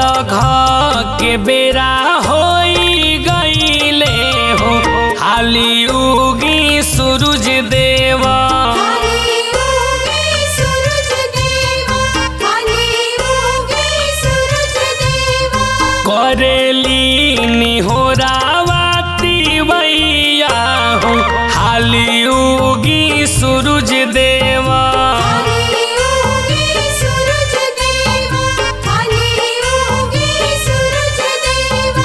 अरघ के बेरा होई गईले हो हाली उगी सूरज देवा खाली उगे सूरज देवा खाली उगे सूरज देवा करेली निहोरावाती भैया हो हाली उगी सूरज देवा खाली उगे सूरज देवा खाली उगे सूरज देवा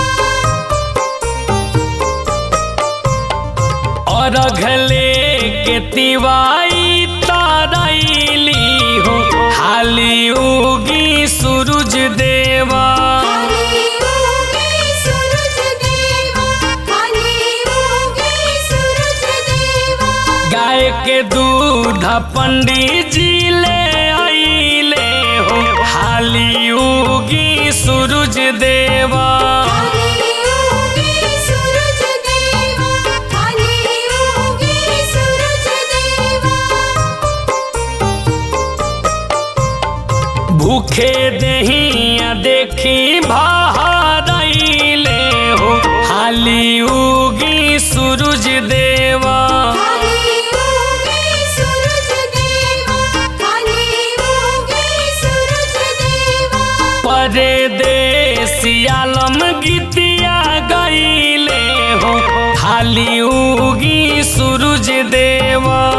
अरघले के तिवाई तारैली हो हाली उगी सूरज देवा खाली उगे सूरज देवा खाली उगे सूरज देवा गाय के दूध पंडित जी ले आइले हो हाली उगी सूरज देवा खाली उगे सूरज देवा खाली उगे सूरज देवा भूखे दहिया देखी बहारैले हो हाली उगी सूरज देवा खाली उगे सूरज देवा खाली उगे सूरज देवा परदेसियालम गीतिया गईले हो हाली उगी सूरज देवा